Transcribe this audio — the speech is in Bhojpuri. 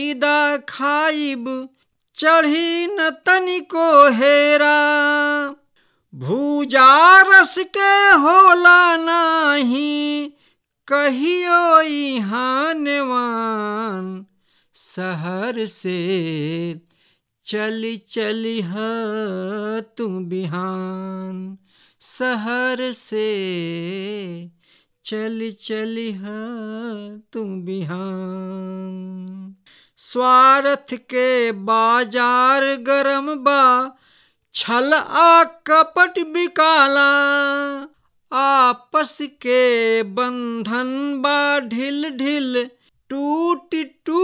दा खाइब चढ़ी न तनिको हेरा भूजा रस के होला नाही कहियो इहाँ नेवान शहर से चली चली ह तू बिहान शहर से चली चली ह तू बिहान स्वार्थ के बाजार गरम बा छल आ कपट बिकाला आपस के बंधन बा ढिल ढिल टूट टूट